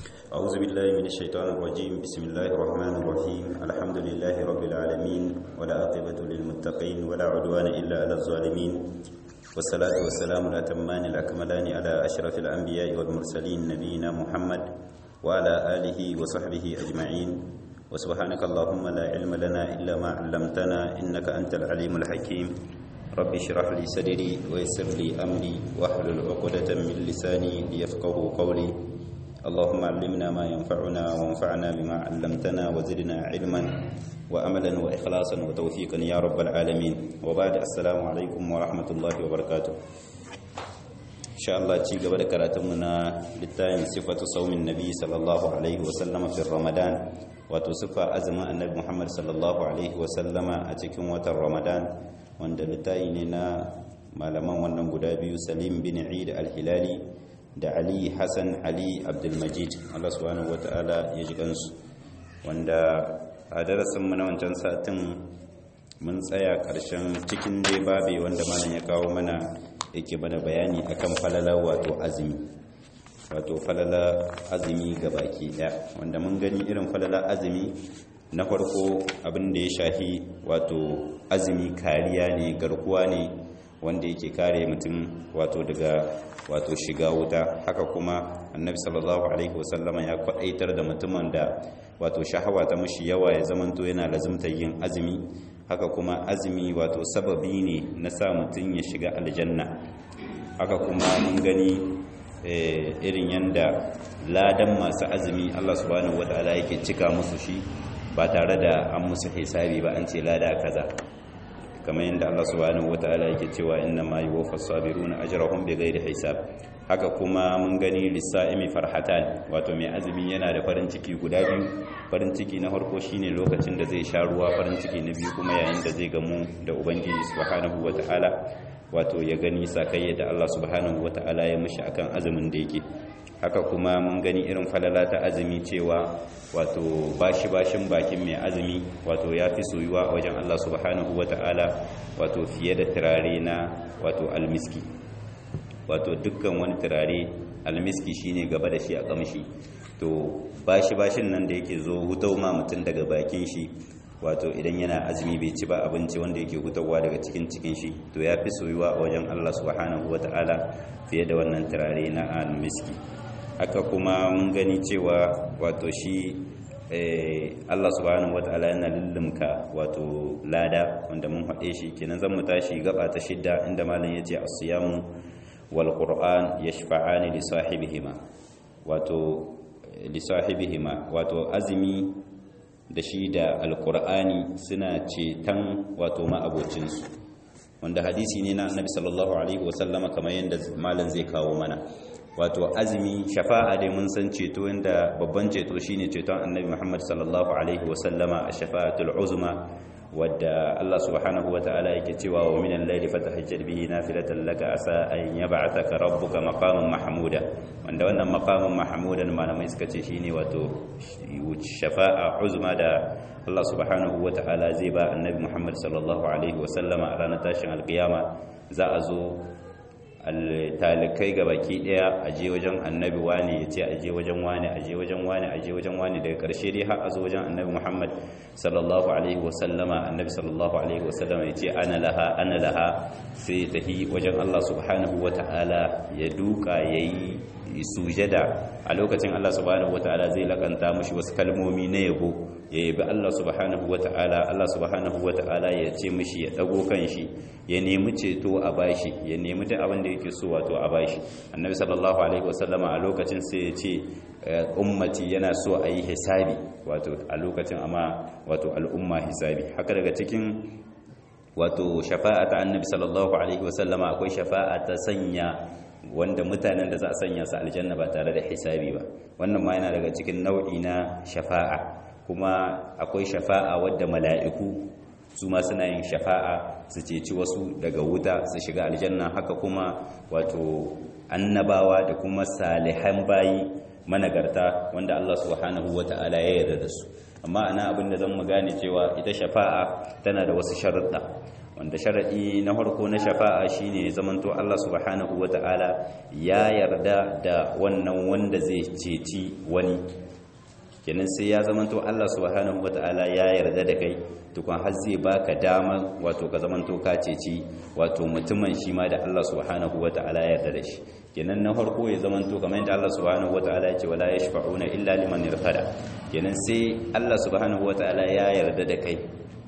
أعوذ بالله من الشيطان الرجيم بسم الله الرحمن الرحيم الحمد لله رب العالمين ولا عاقبة للمتقين ولا عدوان إلا على الظالمين والصلاة والسلام الأتمان الأكملان على أشرف الأنبياء والمرسلين نبينا محمد وعلى آله وصحبه أجمعين وسبحانك اللهم لا علم لنا إلا ما علمتنا إنك أنت العليم الحكيم رب اشرح لي صدري ويسر لي أمري واحلل عقدة من لساني ليفقه قولي اللهم علمنا ما ينفعنا وانفعنا بما علمتنا وزدنا علما وأملا وإخلاصا وتوفيقا يا رب العالمين وبعد السلام عليكم ورحمة الله وبركاته إن شاء الله تيجي قبل كراتمنا للتاين صفة صوم النبي صلى الله عليه وسلم في رمضان وتصفى أزمة النبي محمد صلى الله عليه وسلم أتكم وتر رمضان wanda littayi ne na malaman wannan guda biyu salim bin eid al-hilali da ali hassan ali abdulmajid allah subhanahu wata'ala ya ji kansu wanda a darasinmu na wancan satin mun tsaya karshen cikin dai babe wanda malam ya kawo mana yake mana bayani akan falala wato azumi wato falala azumi ga baki daya wanda mun gani irin falala azumi na farko abin da ya shahi wato azumi kariya ne garkuwa ne wanda yake kare mutum wato daga wato shiga wuta haka kuma annabi sallallahu alaihi wasallama ya kwadaitar da mutumin da wato shahawa ta mushi yawa ya zamanto yana lazimtar yin azumi haka kuma azumi wato sababi ne na sa mutum ya shiga aljanna haka kuma mun gani irin yanda ladan masu azumi Allah subhanahu wataala yake cika musu shi ba tare da an musu hisabi ba an ce lada kaza kamar yadda Allah subhanahu wataala yake cewa inna ma yuwaffas sabiruna ajrahum bighairi hisab haka kuma mun gani lisa'imi farhatan wato mai azumi yana da farin ciki guda biyu farin ciki na farko shine lokacin da zai sha ruwa farin ciki na biyu kuma yayin da zai gamu da ubangiji subhanahu wataala wato ya gani sakayya da Allah subhanahu wataala ya mishi akan azumin da yake haka kuma mun gani irin falala ta azumi cewa wato bashi bashin bakin mai azumi wato ya fi soyuwa a wajen Allah subhanahu wata'ala wato fiye da turare na wato almiski wato dukkan wani turare almiski shine gaba da shi a kamshi to bashi bashin nan da yake zo hutau ma mutum daga bakin shi wato idan yana azumi bai ci ba abinci wanda yake hutawa daga cikin cikin shi to ya fi soyuwa a wajen Allah subhanahu wata'ala fiye da wannan turare na almiski haka kuma mun gani cewa wato shi Allah subhanahu wata'ala yana lullumka wato lada wanda mun haɗe shi kenan zan mu tashi gaba ta shidda inda malam yace as-siyamu wal qur'an yashfa'ani li sahibihima wato li sahibihima wato azumi da shi da alqur'ani suna cetan wato ma'abocinsu wanda hadisi ne na annabi sallallahu alaihi wasallama kamar yadda malam zai kawo mana wato azumi shafa'a dai mun san ceto inda babban ceto shine ceton annabi Muhammad sallallahu alaihi wasallama a shafa'atul uzma wadda Allah subhanahu wata'ala yake cewa wa minal layli fatahajjal bihi nafilatan laka asa an yab'athaka rabbuka maqaman mahmuda wanda wannan maqaman mahmudan malamai suka ce shine wato shafa'a uzma da Allah subhanahu wata'ala zai ba annabi Muhammad sallallahu alaihi wasallama a ranar tashin alkiyama za a zo talikai ga baki daya a je wajen annabi wani ya ce a je wajen wani a je wajen wani a je wajen wani daga karshe dai har a zo wajen annabi muhammad sallallahu alaihi wasallama annabi sallallahu alaihi wasallama ya ce ana laha ana laha sai ya tafi wajen allah subhanahu wa ta'ala ya duka ya yi sujada a lokacin allah subhanahu wa ta'ala zai lakanta mashi wasu kalmomi na yabo ya yabi Allah subhanahu wata'ala Allah subhanahu wata'ala ya ce mishi ya dago kanshi ya nemi ceto a bashi ya nemi duk abin da yake so wato a bashi annabi sallallahu alaihi wasallama a lokacin sai ya ce ummati yana so a yi hisabi wato a lokacin amma wato al'umma hisabi haka daga cikin wato shafa'a ta annabi sallallahu alaihi wasallama akwai shafa'a ta sanya wanda mutanen da za a sanya su aljanna ba tare da hisabi ba wannan ma yana daga cikin nau'i na shafa'a kuma akwai shafa'a wadda mala'iku su ma suna yin shafa'a su ceci wasu daga wuta su shiga aljanna haka kuma wato annabawa da kuma salihan bayi managarta wanda Allah subhanahu wata'ala ya yarda da su amma ana abin da zan mu gane cewa ita shafa'a tana da wasu sharuɗa wanda sharadi na farko na shafa'a shine zamanto Allah subhanahu wata'ala ya yarda da wannan wanda zai ceci wani kenan sai ya zamanto Allah subhanahu wata'ala ya yarda da kai tukun har zai baka dama wato ka zamanto ka ceci wato mutumin shi ma da Allah subhanahu wata'ala ya yarda da shi kenan na farko ya zamanto kamar yadda Allah subhanahu wata'ala ya ce wala yashfa'una illa liman irfada kenan sai Allah subhanahu wata'ala ya yarda da kai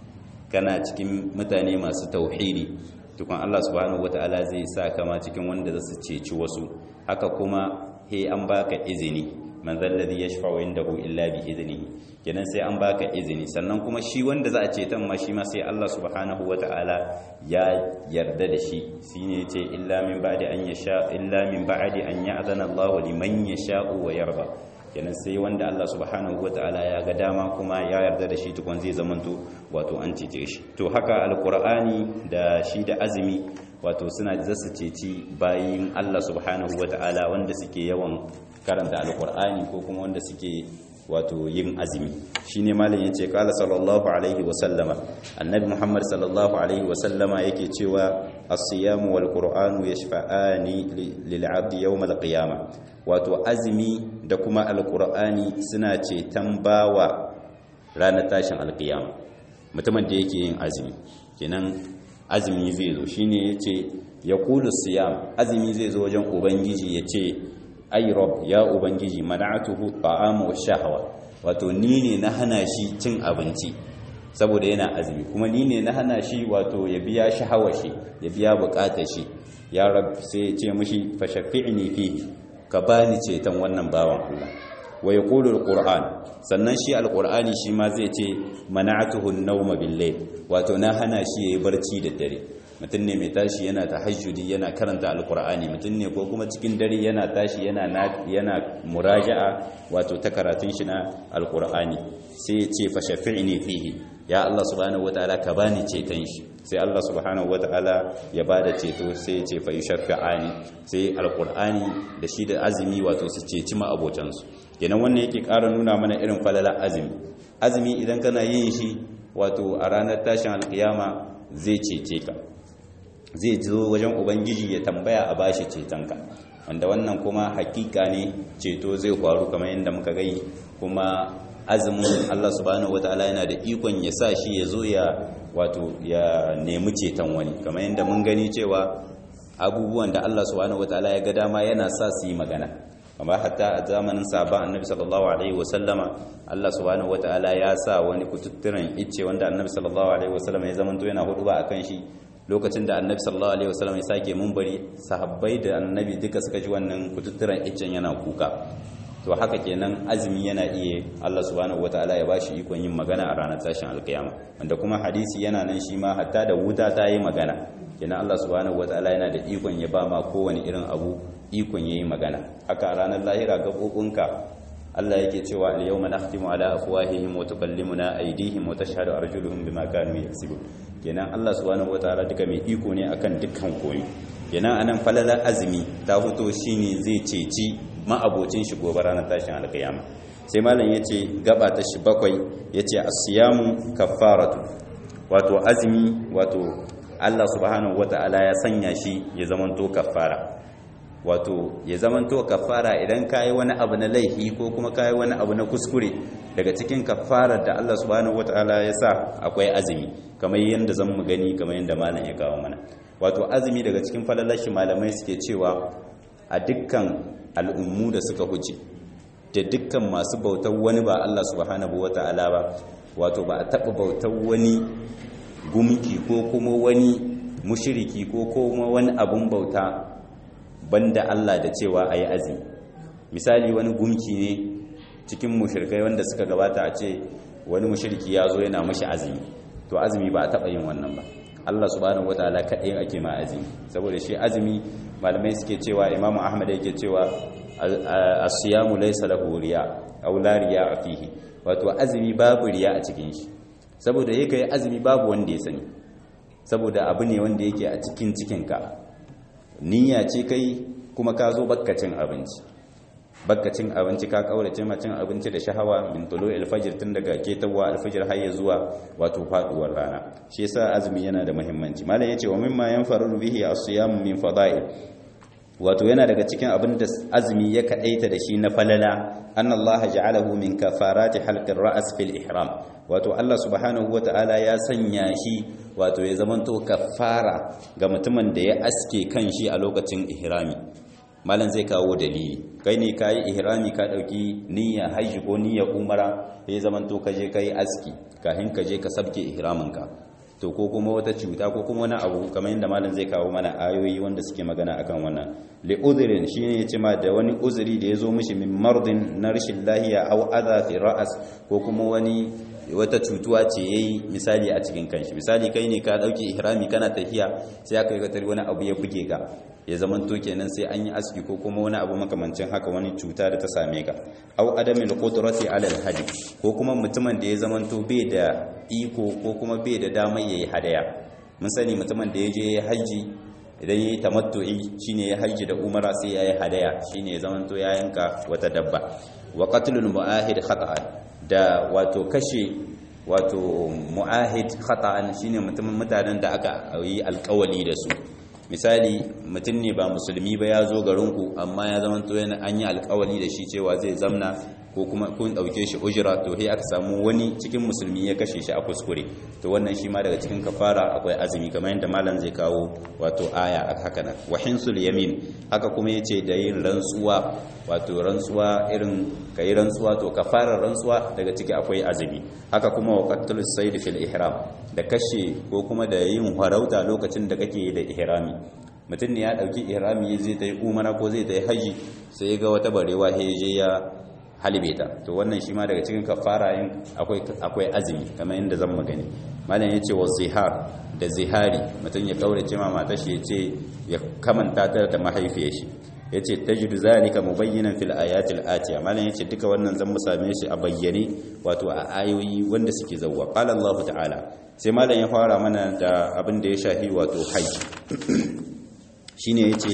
kana cikin mutane masu tauhidi tukun Allah subhanahu wata'ala zai sa kama cikin wanda za su ceci wasu haka kuma he an baka izini man zalladhi yashfa'u indahu illa bi idnihi kenan sai an baka izini sannan kuma shi wanda za a ceton ma shi ma sai Allah subhanahu wata'ala ya yarda da shi shine yace illa min ba'di an yasha illa min ba'di an ya'zana Allah liman yasha'u wa yarda kenan sai wanda Allah subhanahu wata'ala ya ga dama kuma ya yarda da shi tukun zai zamanto wato an cece shi to haka alqur'ani da shi da azumi wato suna zasu ceci bayin Allah subhanahu wata'ala wanda suke yawan karanta alqur'ani ko kuma wanda suke wato yin azumi shine malam yace kala sallallahu alaihi wa sallama annabi muhammad sallallahu alaihi wa sallama yake cewa as-siyamu wal qur'anu yashfa'ani lil 'abdi yawm al-qiyamah wato azumi da kuma alqur'ani suna ceton bawa ranar tashin alqiyama mutumin da yake yin azumi kenan azumi zai zo shine yace yaqulu siyam azumi zai zo wajen ubangiji yace ay rob ya ubangiji mana'atuhu ta'amu wa shahwa wato ni ne na hana shi cin abinci saboda yana azumi kuma ni ne na hana shi wato ya biya shahawar shi ya biya bukatar shi ya rab sai ya ce mishi fa shafi'ni fihi ka bani ceton wannan bawan Allah wa yaqulu alquran sannan shi alqurani shi ma zai ce mana'atuhu an-nawma bil-layl wato na hana shi yayi barci da dare mutum ne mai tashi yana tahajjudi yana karanta alkur'ani mutum ne ko kuma cikin dare yana tashi yana yana muraja'a wato ta karatun shi na alkur'ani sai ya ce fa shafi'ni fihi ya Allah subhanahu wataala ka bani ceton shi sai Allah subhanahu wataala ya bada ceto sai ya ce fa yushaffi'ani sai alkur'ani da shi da azumi wato su ceci ma abocansu kenan wannan yake ƙara nuna mana irin falala azumi azumi idan kana yin shi wato a ranar tashin alkiyama zai cece ka zai zo wajen ubangiji ya tambaya a bashi cetonka wanda wannan kuma hakika ne ceto zai faru kamar yadda muka gai kuma azumin Allah subhanahu wataala yana da ikon ya sa shi ya zo ya wato ya nemi ceton wani kamar yadda mun gani cewa abubuwan da Allah subhanahu wataala ya ga dama yana sa su yi magana amma hatta a zamanin sahaba annabi sallallahu alaihi wasallama Allah subhanahu wataala ya sa wani kututturan icce wanda annabi sallallahu alaihi wasallama ya zamanto yana hudu ba akan shi lokacin da annabi sallallahu alaihi wasallam ya sake munbari sahabbai da annabi duka suka ji wannan kututturan iccen yana kuka to haka kenan azumi yana iya Allah subhanahu wataala ya bashi ikon yin magana a ranar tashin alkiyama wanda kuma hadisi yana nan shi ma hatta da wuta ta yi magana kenan Allah subhanahu wataala yana da ikon ya ba ma kowane irin abu ikon yayi magana haka a ranar lahira gabobinka Allah yake cewa al-yawma nakhtimu ala afwahihim wa tukallimuna aydihim wa tashhadu arjuluhum bima kanu yaksubun kenan Allah subhanahu wataala duka mai iko ne akan dukkan koyi kenan anan falalar azumi ta fito shine zai ceci ma'abocin shi gobe ranar tashin alkiyama sai malam yace gaba ta shi bakwai yace as-siyamu kaffaratu wato azumi wato Allah subhanahu wataala ya sanya shi ya zamanto kaffara wato ya zamanto kafara idan kayi wani abu na laifi ko kuma kayi wani abu na kuskure daga cikin kafarar da Allah subhanahu wataala ya sa akwai azumi kamar yadda zan mu gani kamar yadda malam ya kawo mana wato azumi daga cikin falalashi malamai suke cewa a dukkan al'ummu da suka huce da dukkan masu bautar wani ba Allah subhanahu wataala ba wato ba a taɓa bautar wani gumki ko kuma wani mushiriki ko kuma wani abun bauta banda Allah da cewa ayi azumi misali wani gumki ne cikin mushrikai wanda suka gabata a ce wani mushriki ya zo yana mashi azumi to azumi ba a taɓa yin wannan ba Allah subhanahu wataala kaɗai ake ma azumi saboda shi azumi malamai suke cewa Imam Ahmad yake cewa as-siyamu laysa lahu riya aw la riya fihi wato azumi babu riya a cikin shi saboda yake azumi babu wanda ya sani saboda abu ne wanda yake a cikin cikinka niyya ce kai kuma ka zo bakkacin abinci bakka cin abinci ka kaurace ma cin abinci da shahawa min tulu alfajr tun daga ketawa alfajr har ya zuwa wato faduwar rana shi yasa azumi yana da muhimmanci malam yace wa mimma yanfaru bihi as-siyam min fada'il wato yana daga cikin abin da azumi ya kadaita da shi na falala annallaha ja'alahu min kafarati halqir ra's fil ihram wato Allah subhanahu wata'ala ya sanya shi wato ya zamanto kafara ga mutumin da ya aske kan shi a lokacin ihrami malam zai kawo dalili kai ne kayi ihrami ka dauki niyya hajji ko niyya umara ya zamanto ka je kai aski kafin ka je ka sabke ihraminka to ko kuma wata cuta ko kuma wani abu kamar yadda malam zai kawo mana ayoyi wanda suke magana akan wannan li udhrin shine yace ma da wani uzuri da yazo mishi min mardin na rashin lahiya aw adha fi ra'as ko kuma wani wata cutuwa ce yayi misali a cikin kanshi misali kai ne ka dauki ihrami kana tafiya sai aka yi tari wani abu ya buge ka ya zaman to kenan sai an yi aski ko kuma wani abu makamancin haka wani cuta da ta same ka aw adamil qudrati ala al hadi ko kuma mutumin da ya zaman to bai da iko ko kuma bai da damar yayi hadaya mun sani mutumin da ya je haji idan yayi tamattu'i shine ya haji da umara sai yayi hadaya shine ya zaman to ya yanka wata dabba wa qatlul muahid khata'an da wato kashe wato mu'ahid khata'an shine mutumin mutanen da aka yi alkawali da su misali mutum ne ba musulmi ba ya zo garinku amma ya zama to yana an yi alkawali da shi cewa zai zamna ko kuma kun dauke shi ujira to sai aka samu wani cikin musulmi ya kashe shi a kuskure to wannan shi ma daga cikin kafara akwai azumi kamar yadda malam zai kawo wato aya a haka nan wa hinsul yamin haka kuma yace da yin rantsuwa wato rantsuwa irin kai rantsuwa to kafarar rantsuwa daga ciki akwai azumi haka kuma wa qatlus sayd fil ihram da kashe ko kuma da yin harauta lokacin da kake da ihrami mutum ne ya dauki ihrami zai ta yi umara ko zai ta yi haji sai ya ga wata barewa sai je ya halibe ta to wannan shi ma daga cikin kafara yin akwai akwai azumi kamar yadda zan magani malam yace wa zihar da zihari mutum ya kaurace ma matar shi yace ya kamanta ta da mahaifiyar shi yace tajidu zalika mubayyinan fil ayatil atiya malam yace duka wannan zan mu same shi a bayyane wato a ayoyi wanda suke zawwa qala Allah ta'ala sai malam ya fara mana da abin da ya shahi wato haji shine yace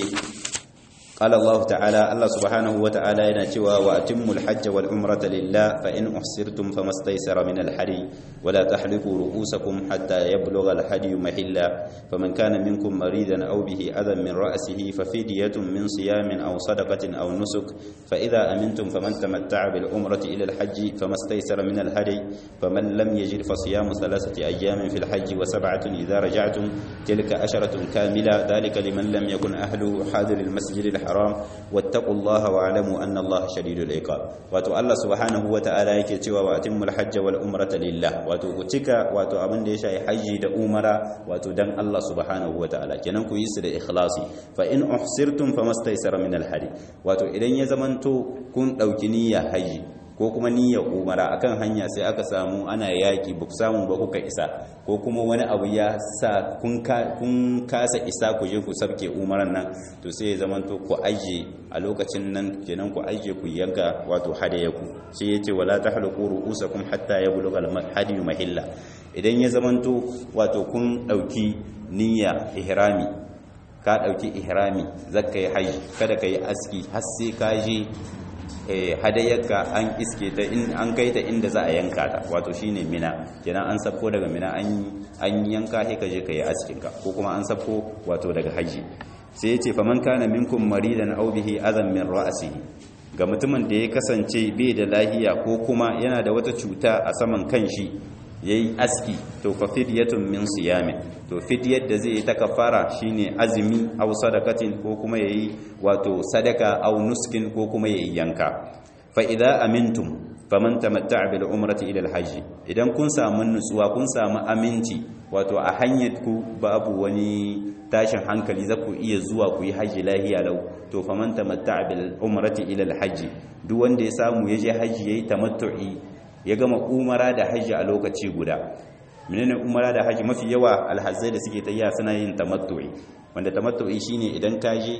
قال الله تعالى الله سبحانه وتعالى يناتوا واتموا الحج والعمرة لله فإن أحسرتم فما استيسر من الحدي ولا تحلقوا رؤوسكم حتى يبلغ الحدي محلا فمن كان منكم مريضا أو به أذى من رأسه ففدية من صيام أو صدقة أو نسك فإذا أمنتم فمن تمتع بالعمرة إلى الحج فما استيسر من الهدي فمن لم يجد فصيام ثلاثة أيام في الحج وسبعة إذا رجعتم تلك أشرة كاملة ذلك لمن لم يكن أهله حاضر المسجد الحرام الحرام واتقوا الله واعلموا ان الله شديد العقاب wato Allah subhanahu wataala yake cewa wa atimul hajj wal umrata lillah wato ku cika wato abin da ya shafi haji da umara wato dan Allah subhanahu wataala kenan ku yi su da ikhlasi fa in uhsirtum famastaysara min al hadi wato idan ya zamanto kun dauki niyya haji ko kuma niyyar umara akan hanya sai aka samu ana yaki ba samu ba kuka isa ko kuma wani abu ya sa kun kasa isa ku je ku sabke umaran nan to sai ya zamanto ku aje a lokacin nan kenan ku aje ku yanka wato hadayaku sai yace wala tahluqu ru'usakum hatta yablugha al-hadiyu mahilla idan ya zamanto wato kun dauki niyya ihrami ka dauki ihrami zakka yi haji kada ka yi aski har sai ka je hadayyarka an iske ta in an kai ta inda za a yanka ta wato shine mina kenan an sabko daga mina an yanka sai ka je ka yi askin ka ko kuma an sabko wato daga haji sai ya ce faman kana minkum maridan aw bihi adan min ra'sihi ga mutumin da ya kasance bai da lahiya ko kuma yana da wata cuta a saman kanshi yayi aski to fa fidyatun min siyamin to fidyar da zai yi ta kafara shine azumi aw sadakatin ko kuma yayi wato sadaka aw nuskin ko kuma yayi yanka fa idza amintum faman tamatta'a bil umrati ila al hajj idan kun samu nutsuwa kun samu aminci wato a hanyar ku babu wani tashin hankali za ku iya zuwa ku yi haji lahiya lau to faman tamatta'a bil umrati ila al hajj duk wanda ya samu ya je haji yayi tamattu'i ya gama umara da haji a lokaci guda menene umara da haji mafi yawa alhazai da suke tayya suna yin tamattu'i wanda tamattu'i shine idan ka je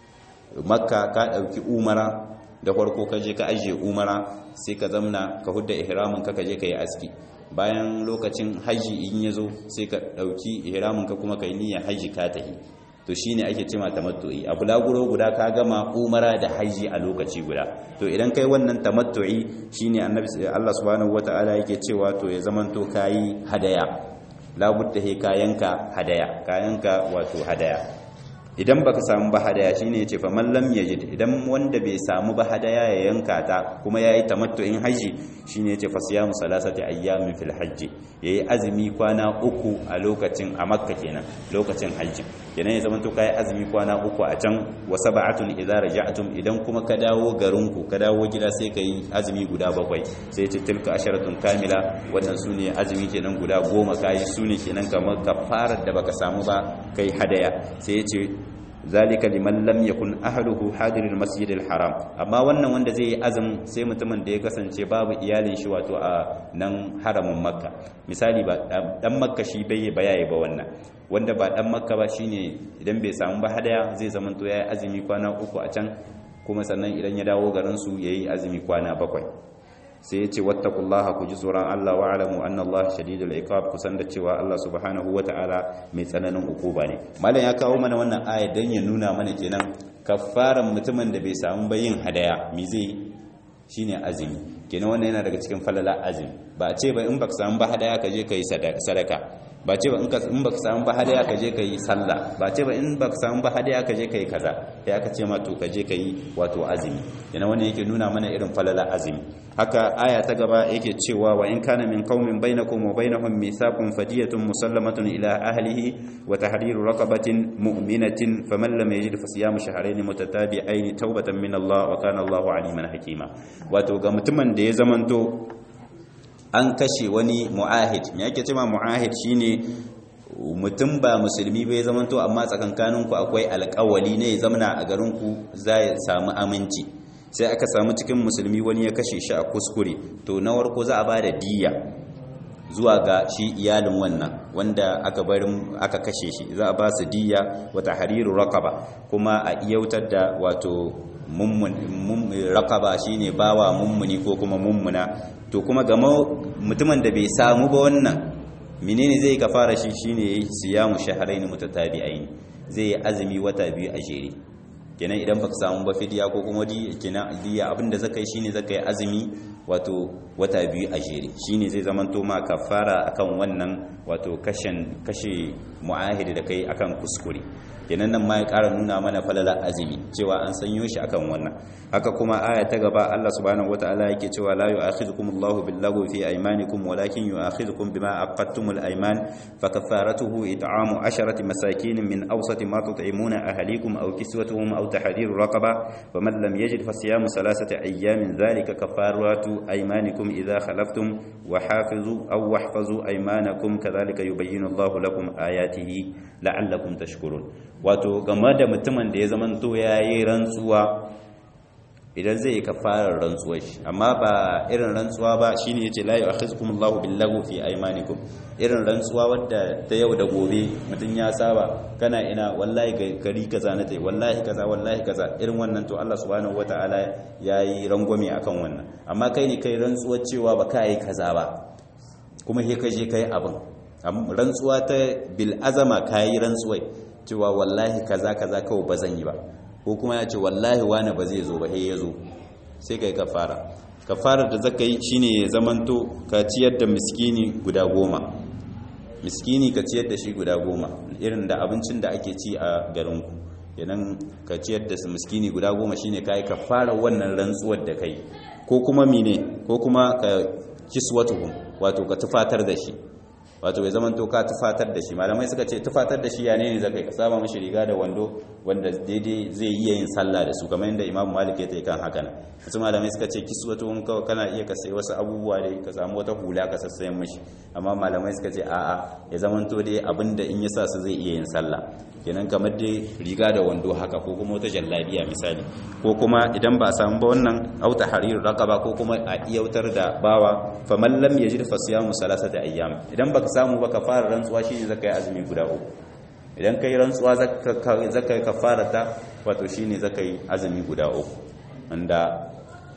makka ka dauki umara da farko ka je ka ajiye umara sai ka zamna ka hudda ihramin ka ka je ka yi aski bayan lokacin haji in ya zo sai ka dauki ihramin ka kuma ka yi niyyar haji ka tahi to shine ake cewa tamattu'i a bulaguro guda ka gama umara da haji a lokaci guda to idan kai wannan tamattu'i shine annabi Allah subhanahu wataala yake cewa to ya zamanto kai hadaya labudda he kayanka hadaya kayanka wato hadaya idan baka samu ba hadaya shine yace fa man lam yajid idan wanda bai samu ba hadaya ya yanka ta kuma yayi tamattu'in haji shine yace fa siyamu salasati ayyamin fil hajji yayi azumi kwana uku a lokacin a makka kenan lokacin haji kenan ya zama to kai azumi kwana uku a can wa sab'atun idza raja'tum idan kuma ka dawo garinku ka dawo gida sai kai azumi guda bakwai sai yace tilka asharatun kamila wannan sune azumi kenan guda goma kai sune kenan kamar kafarar da baka samu ba kai hadaya sai yace zalika liman lam yakun ahluhu hadiril masjidil haram amma wannan wanda zai yi azum sai mutumin da ya kasance babu iyalin shi wato a nan haramin makka misali ba dan makka shi bai bayaye ba wannan wanda ba dan makka ba shine idan bai samu ba hadaya zai zamanto yayi azumi kwana uku a can kuma sannan idan ya dawo garin su yayi azumi kwana bakwai sai ya ce wattakullaha ku ji tsoron Allah wa alamu anna Allah shadidul iqab ku san da cewa Allah subhanahu wata'ala mai tsananin ukuba ne malam ya kawo mana wannan aya dan ya nuna mana kenan kafaran mutumin da bai samu ba yin hadaya mi zai shine azumi kenan wannan yana daga cikin falala azumi ba a ce ba in baka samu ba hadaya ka je ka yi sadaka ba ce ba in baka samu ba hadaya ka je ka yi sallah ba ce ba in baka samu ba hadaya ka je ka yi kaza sai aka ce ma to ka je ka yi wato azumi yana wannan yake nuna mana irin falala azumi haka aya ta gaba yake cewa wa in kana min qaumin bainakum wa bainahum mithaqun fadiyatun musallamatun ila ahlihi wa tahriru raqabatin mu'minatin faman lam yajid fa siyamu shahrayn mutatabi'ain tawbatan min Allah wa kana Allahu aliman hakima wato ga mutumin da ya zamanto an kashe wani mu'ahid me yake cewa mu'ahid shine mutum ba musulmi bai zamanto amma tsakankaninku akwai alƙawali ne ya zamana a garinku za ya samu aminci sai aka samu cikin musulmi wani ya kashe shi a kuskure to na warko za a ba da diya zuwa ga shi iyalin wannan wanda aka barin aka kashe shi za a ba su diya wata hariru raqaba kuma a iyautar da wato rakaba shine bawa mummuni ko kuma mummuna to kuma ga mutumin da bai samu ba wannan menene zai ka fara shi shine siyamu shahrayn mutatabi'ain zai yi azumi wata biyu a jere kenan idan baka samu ba fidiya ko kuma kenan diya abinda zaka yi shine zaka yi azumi wato wata biyu a jere shine zai zamanto ma kafara akan wannan wato kashin kashe mu'ahidi da kai akan kuskure kenan nan ma ya ƙara nuna mana falala azumi cewa an sanyo shi akan wannan haka kuma aya ta gaba Allah subhanahu wataala yake cewa la yu'akhidhukum Allahu bil-lagwi fi aymanikum walakin yu'akhidhukum bima aqadtumul ayman fa kaffaratuhu it'amu 'asharati masakin min awsati ma tut'imuna ahlikum aw kiswatuhum aw tahriru raqaba faman lam yajid fa siyamu thalathati ayyamin dhalika kaffaratu aymanikum idha khalaftum wa hafizu aw wahfazu aymanakum kadhalika yubayyinu Allahu lakum ayatihi la'allakum tashkurun wato game da mutumin da ya zamanto yayi rantsuwa idan zai ka fara rantsuwa shi amma ba irin rantsuwa ba shine yace la yu'akhidhukum Allahu bil-lagwi fi aymanikum irin rantsuwa wadda ta yau da gobe mutun ya saba kana ina wallahi gari kaza na tai wallahi kaza wallahi kaza irin wannan to Allah subhanahu wataala yayi rangwame akan wannan amma kai ne kai rantsuwa cewa ba ka yi kaza ba kuma he ka je kai abin rantsuwa ta bil azama kayi rantsuwai cewa wallahi kaza kaza kawai ba zan yi ba ko kuma ya ce wallahi wani ba zai zo ba sai ya zo sai kai kafara kafarar da zaka yi shine ya zamanto ka ciyar da miskini guda goma miskini ka ciyar da shi guda goma irin da abincin da ake ci a garinku idan ka ciyar da miskini guda goma shine kai kafara wannan rantsuwar da kai ko kuma mine ko kuma ka kiswatuhum wato ka tufatar da shi wato bai zaman to ka tufatar da shi malamai suka ce tufatar da shi ya ne zaka ka saba mishi riga da wando wanda daidai zai iya yin sallah da su kamar yadda Imam Malik ya tayi kan haka nan wasu malamai suka ce kiswatu mun kawai kana iya ka sayi wasu abubuwa da ka samu wata hula ka sassayen mishi amma malamai suka ce a'a ya zaman to dai abinda in ya sa su zai iya yin sallah kenan kamar dai riga da wando haka ko kuma wata jallabiya misali ko kuma idan ba a samu ba wannan auta harir raqaba ko kuma a iyautar da bawa faman lam yajid fa siyamu salasata ayyam idan baka samu ba ka fara rantsuwa shine zaka yi azumi guda uku idan kai rantsuwa zaka zaka kafara ta wato shine zaka yi azumi guda uku wanda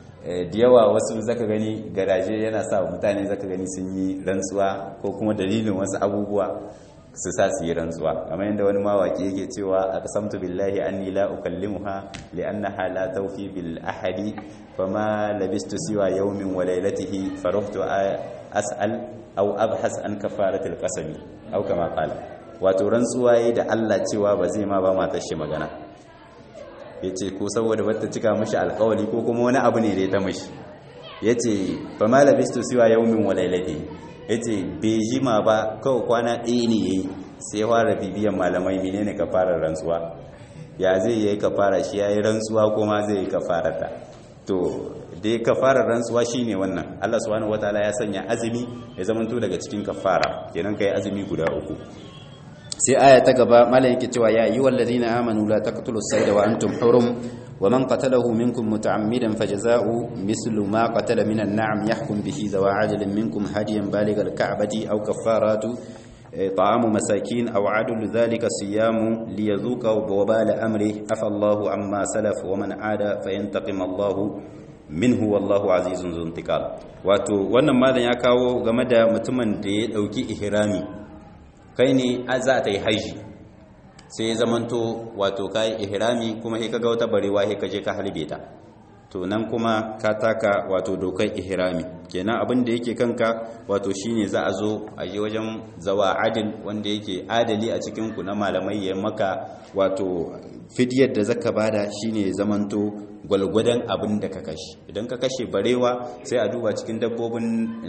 da yawa wasu zaka gani garaje yana sa mutane zaka gani sun yi rantsuwa ko kuma dalilin wasu abubuwa su sa su yi rantsuwa kamar yadda wani mawaki yake cewa aqsamtu billahi anni la ukallimuha li'annaha la tawfi bil ahadi fama labistu siwa yawmin wa laylatihi farahtu as'al aw abhas an kafaratil qasami aw kama qala wato rantsuwa yi da Allah cewa ba zai ma ba matar shi magana yace ko saboda bata cika mishi alƙawari ko kuma wani abu ne da ya ta mishi yace fama labistu siwa yawmin wa laylatihi yace bai jima ba kawai kwana ɗaya ne yayi sai fara bibiyan malamai menene kafarar rantsuwa ya zai yi kafara shi yayi rantsuwa kuma zai yi kafarata to dai kafarar rantsuwa shine wannan Allah subhanahu wataala ya sanya azumi ya zamanto daga cikin kafara kenan kai azumi guda uku sai aya ta gaba malam yake cewa ya ayyuhal ladina amanu la taqtulus sayda wa antum hurum wa man qatalahu minkum muta'ammidan fajaza'u mislu ma qatala minan na'am yahkum bihi zawa ajalin minkum hadiyan baligal ka'bati aw kafaratu طعام مساكين أو عدل ذلك صيام ليذوق وبال أمره عفى الله عما سلف ومن عاد فينتقم الله minhu wallahu azizun zuntikal wato wannan malam ya kawo game da mutumin da ya dauki ihrami kai ne za ta yi haji sai ya zamanto wato kai ihrami kuma sai kaga wata barewa sai kaje ka halbe ta to nan kuma ka taka wato dokar ihrami kenan abin da yake kanka wato shine za a zo a je wajen zawa adil wanda yake adali a cikin ku na malamai ya maka wato fidiyar da zaka bada shine zamanto gwalgwadon abin da ka kashe idan ka kashe barewa sai a duba cikin dabbobin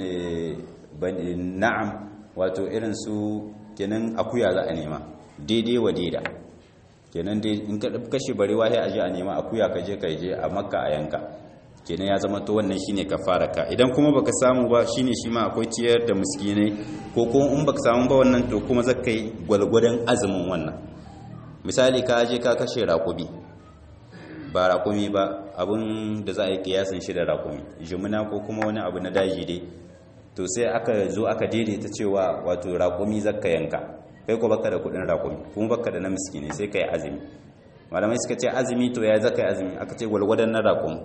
na'am wato irin su kenan akuya za a nema daidai wa daida kenan dai in ka kashe barewa sai a je a nema akuya ka je ka je a makka a yanka kenan ya zama to wannan shine ka idan kuma baka samu ba shine shi ma akwai ciyar da miskinai ko kuma in baka samu ba wannan to kuma zaka yi gwalgwadon azumin wannan misali ka je ka kashe raƙumi ba raƙumi ba abin da za a yi kiyasin shi da raƙumi jimina ko kuma wani abu na daji dai to sai aka zo aka daidaita cewa wato raƙumi zaka yanka kai ko baka da kudin raƙumi kuma baka da na miskine sai kai azumi malamai suka ce azumi to ya zaka yi azumi aka ce gwalgwadon na raƙumi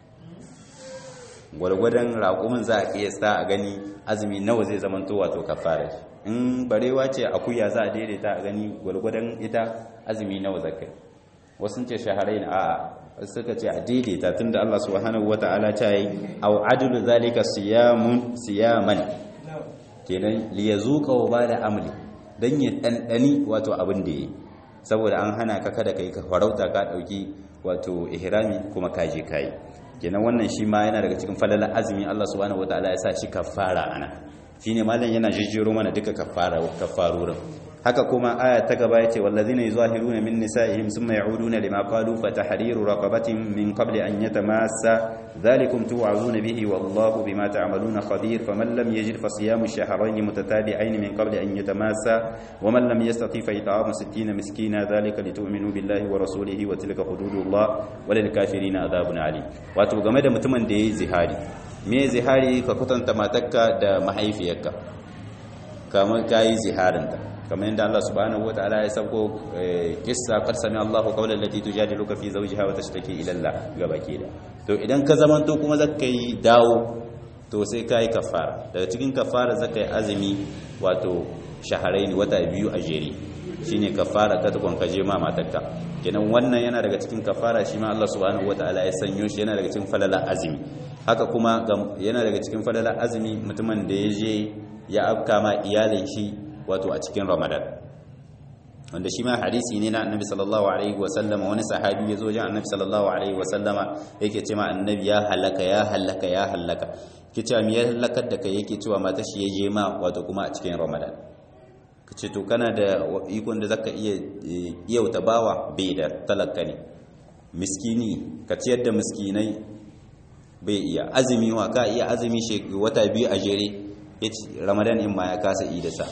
gwalgwadon raƙumin za a iya sa a gani azumi nawa zai zama to wato kafara in barewa ce akuya za a daidaita a gani gwalgwadon ita azumi nawa zaka yi wasu ce shaharai a suka ce a daidaita tunda Allah subhanahu wata'ala ta yi aw adlu zalika siyamun siyaman kenan li yazuqa wa bada amli dan ya dandani wato abin da yi saboda an hana ka kada kai ka farauta ka dauki wato ihrami kuma ka je kai kenan wannan shi ma yana daga cikin falalar azumi Allah subhanahu wataala ya sa shi kafara ana shine malam yana jijjiro mana duka kafara kafarurin haka kuma aya ta gaba yace wallazina yuzahiruna min nisaihim thumma ya'uduna lima qalu fatahriru raqabatin min qabli an yatamassa dhalikum tu'azuna bihi wallahu bima ta'maluna khabir faman lam yajid fasiyamu shahrayn mutatabi'ain min qabli an yatamassa waman lam yastati fa it'amu 60 miskina dhalika litu'minu billahi wa rasulihi wa tilka hududullah walil kafirina adhabun alim wato game da mutumin da yayi zihari me zihari ka kwatanta matarka da mahaifiyarka kamar kayi ziharinta kamar yadda Allah subhanahu wataala ya sauko kissa qad sami Allahu qawlan lati tujadiluka fi zawjiha wa tashtaki ila Allah gabaki da to idan ka zamanto kuma zaka yi dawo to sai kai kafara daga cikin kafara zaka yi azumi wato shaharaini wata biyu a jere shine kafara ka tukun ka je ma matarka kenan wannan yana daga cikin kafara shi ma Allah subhanahu wataala ya sanyo shi yana daga cikin falala azumi haka kuma yana daga cikin falala azumi mutumin da ya je ya afka ma iyalin shi wato a cikin ramadan wanda shi ma hadisi ne na annabi sallallahu alaihi wasallama wani sahabi ya zo jan annabi sallallahu alaihi wasallama yake ce ma annabi ya halaka ya halaka ya halaka ke cewa me ya halakar da kai yake cewa mata shi ya je ma wato kuma a cikin ramadan ka ce to kana da ikon da zaka iya iyauta bawa bai da talaka ne miskini ka ciyar da miskinai bai iya azumi wa ka iya azumi wata biyu a jere ramadan in ma ya kasa idasa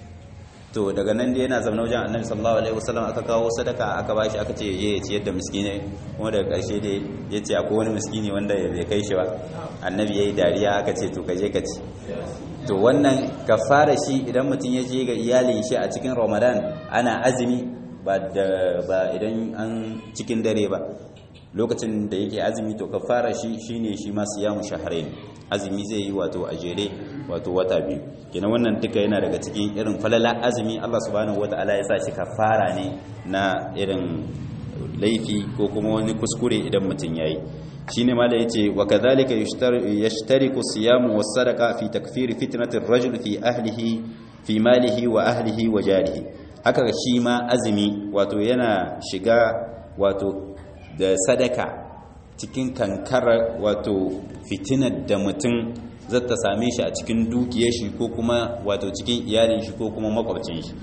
to daga nan da yana zama wajen annabi sallallahu alaihi wasallam aka kawo sadaka aka bashi aka ce je ya ciyar da miskine kuma daga karshe dai ya ce akwai wani miskini wanda bai kai shi ba annabi yayi dariya aka ce to ka je ka ci to wannan kafara shi idan mutum ya je ga iyalin shi a cikin ramadan ana azumi ba da ba idan an cikin dare ba lokacin da yake azumi to kafara shi shine shi ma siyamu shahrain azumi zai yi wato a jere wato wata biyu kenan wannan duka yana daga cikin irin falala azumi Allah subhanahu wataala ya sa shi kafara ne na irin laifi ko kuma wani kuskure idan mutum yayi shine ma da yace wa kadhalika yashtariku siyamu was sadaqa fi takfir fitnatir rajul fi ahlihi fi malihi wa ahlihi wa jarihi haka shi ma azumi wato yana shiga wato da sadaka cikin kankara wato fitinar da mutum zata same shi a cikin dukiyar shi ko kuma wato cikin iyalin shi ko kuma makwabcin shi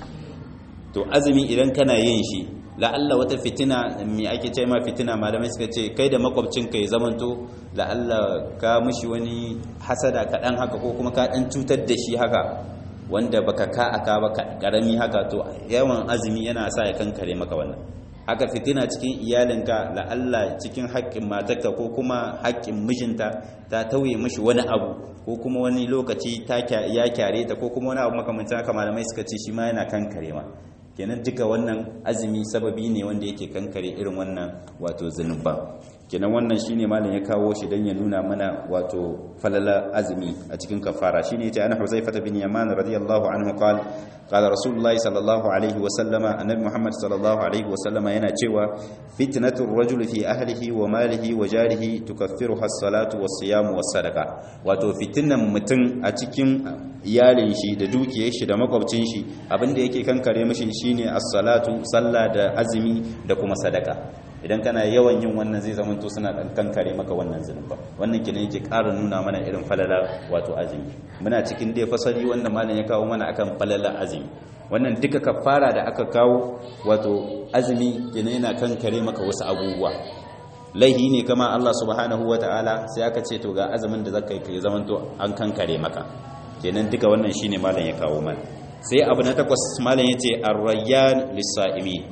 to azumi idan kana yin shi la'alla wata fitina mai ake ce ma fitina malamai suka ce kai da makwabcinka ya zamanto la'alla ka mushi wani hasada kaɗan haka ko kuma ka ɗan cutar da shi haka wanda baka ka aka ba karami haka to yawan azumi yana sa ya kankare maka wannan haka fitina cikin iyalinka la'alla cikin haƙƙin matarka ko kuma haƙƙin mijinta ta tauye mishi wani abu ko kuma wani lokaci ya kyare ta ko kuma wani abu makamancin haka malamai suka ce shi ma yana kankare ma kenan duka wannan azumi sababi ne wanda yake kankare irin wannan wato zunuban kenan wannan shine malam ya kawo shi dan ya nuna mana wato falala azumi a cikin kafara shine yace ana Huzaifah bin Yaman radiyallahu anhu qala qala Rasulullahi sallallahu alaihi wa sallama annabi Muhammad sallallahu alaihi wa sallama yana cewa fitnatu ar-rajuli fi ahlihi wa malihi wa jarihi tukaffiruha as-salatu was-siyamu was-sadaqa wato fitinan mutum a cikin iyalin shi da dukiyar shi da makwabcin shi abinda yake kankare mishi shine as-salatu sallah da azumi da kuma sadaka idan kana yawan yin wannan zai zama to suna dan kankare maka wannan zunuba wannan kina yake ƙara nuna mana irin falala wato azumi muna cikin dai fasali wanda malam ya kawo mana akan falala azumi wannan duka kafara da aka kawo wato azumi kina yana kankare maka wasu abubuwa laihi ne kama Allah subhanahu wataala sai aka ce to ga azumin da zaka yi zaman to an kankare maka kenan duka wannan shine malam ya kawo mana sai abu na takwas malam yace ar-rayyan lis-sa'imin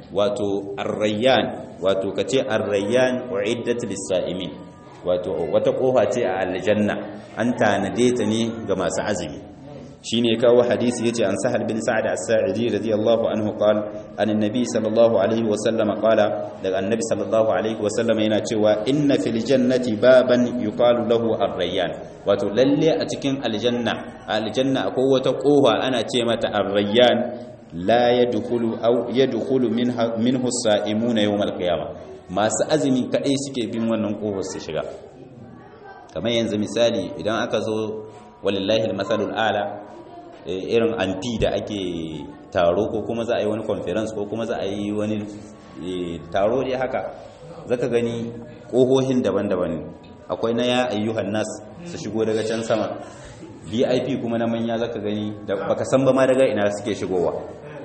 wato ar-rayyan wato kace ar-rayyan uiddat lis-sa'imin wato wata kofa ce a aljanna an tanade ta ne ga masu azumi shine kawo hadisi yace an sahal bin sa'ad as-sa'idi radiyallahu anhu qala an annabi sallallahu alaihi wa sallam qala daga annabi sallallahu alaihi wa sallam yana cewa inna fil jannati baban yuqalu lahu ar-rayyan wato lalle a cikin aljanna aljanna akwai wata kofa ana ce mata ar-rayyan la yadkhulu aw yadkhulu minha minhu as-sa'imuna yawm al-qiyamah masu azumi kadai suke bin wannan kofar su shiga kamar yanzu misali idan aka zo walillahi al-masalul a'la irin anti da ake taro ko kuma za a yi wani conference ko kuma za a yi wani taro dai haka zaka gani kohohin daban-daban akwai na ya ayyuhan nas su shigo daga can sama vip kuma na manya zaka gani da baka san ba ma daga ina suke shigowa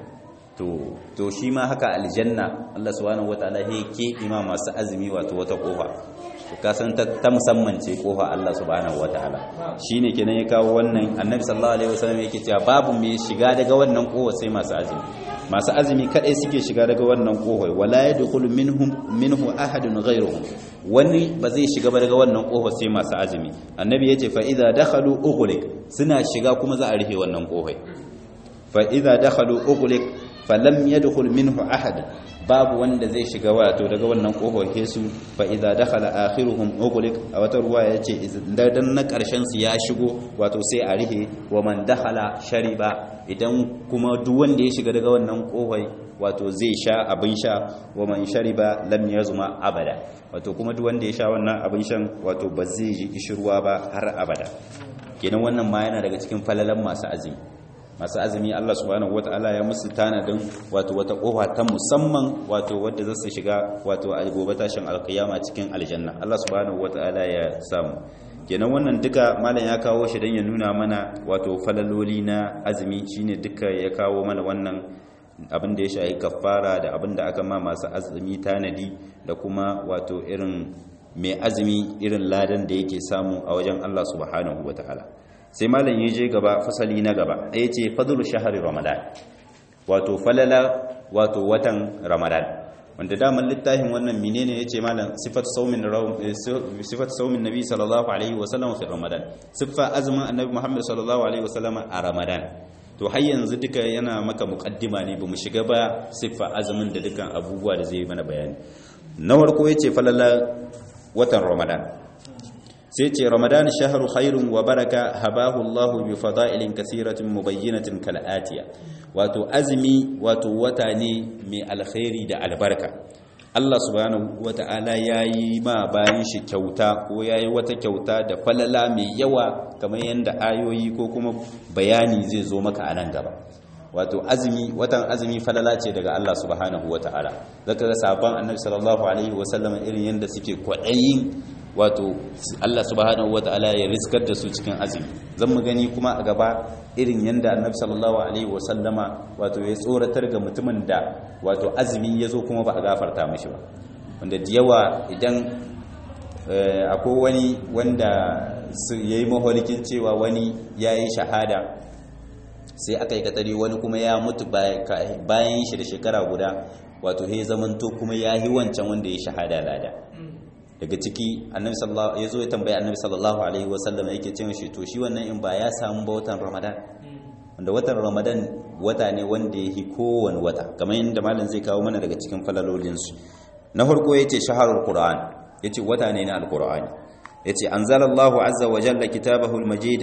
to to shi ma haka aljanna Allah subhanahu wataala ya ke ima masu azumi wato wata kofa to ka san ta, musamman ce kofa Allah subhanahu wataala shine kenan ya kawo wannan annabi sallallahu alaihi wasallam yake cewa babu mai shiga daga wannan kofa sai masu azumi masu azumi kadai suke shiga daga wannan kofa wala yadkhulu minhum minhu ahadun ghayruhum wani ba zai shiga ba daga wannan kofa sai masu azumi annabi yace fa idza dakhalu ughliq suna shiga kuma za a rufe wannan kofa fa idza dakhalu ughliq falam yadkhul minhu ahad babu wanda zai shiga wato daga wannan kofar kesu fa idza dakhala akhiruhum ughliq a wata ruwa yace idan na karshen su ya shigo wato sai a rihe wa man dakhala shariba idan kuma duk wanda ya shiga daga wannan kofar wato zai sha abin sha wa man shariba lam yazma abada wato kuma duk wanda ya sha wannan abin shan wato ba zai ji kishirwa ba har abada kenan wannan ma yana daga cikin falalan masu azumi masu azumi Allah subhanahu wata'ala ya musu tanadin wato wata kofa ta musamman wato wadda za su shiga wato a gobe tashin alkiyama cikin aljanna Allah subhanahu wata'ala ya samu kenan wannan duka malam ya kawo shi don ya nuna mana wato falaloli na azumi shine duka ya kawo mana wannan abin da ya shahi kafara da abin da aka ma masu azumi tanadi da kuma wato irin mai azumi irin ladan da yake samu a wajen Allah subhanahu wata'ala sai malam ya je gaba fasali na gaba ɗaya ce fadlu shahari ramadan wato falala wato watan ramadan wanda daman littafin wannan menene yace malam sifat saumin sifat saumin nabi sallallahu alaihi wasallam fi ramadan sifa azumin annabi muhammad sallallahu alaihi wasallam a ramadan to har yanzu duka yana maka muqaddima ne bamu shiga ba siffa azumin da dukan abubuwa da zai mana bayani na farko yace falala watan ramadan sai ce ramadan shahru khairun wa baraka habahu Allah bi fada'ilin kaseeratin mubayyinatin kal atiya wato azumi wato wata ne mai alkhairi da albarka Allah subhanahu wata'ala yayi ma bayan shi kyauta ko yayi wata kyauta da falala mai yawa kamar yanda ayoyi ko kuma bayani zai zo maka a nan gaba wato azumi watan azumi falala ce daga Allah subhanahu wata'ala zaka ga sabon annabi sallallahu alaihi wasallam irin yanda suke kwadayin wato Allah subhanahu wata'ala ya riskar da su cikin azumi zan mu gani kuma a gaba irin yanda annabi sallallahu alaihi wasallama wato ya tsoratar ga mutumin da wato azumi ya zo kuma ba a gafarta mashi ba wanda da yawa idan akwai wani wanda ya yi maholikin cewa wani ya yi shahada sai aka yi katari wani kuma ya mutu bayan shi da shekara guda wato ya zamanto kuma ya yi wancan wanda ya shahada lada daga ciki annabi sallallahu ya zo ya tambaye annabi sallallahu alaihi wasallam yake cewa shi to shi wannan in ba ya samu ba watan ramadan wanda watan ramadan wata ne wanda yake kowane wata kamar yadda malam zai kawo mana daga cikin falalolin su na farko yace shaharul qur'an yace wata ne na alqur'ani yace anzalallahu azza wa jalla kitabahu almajid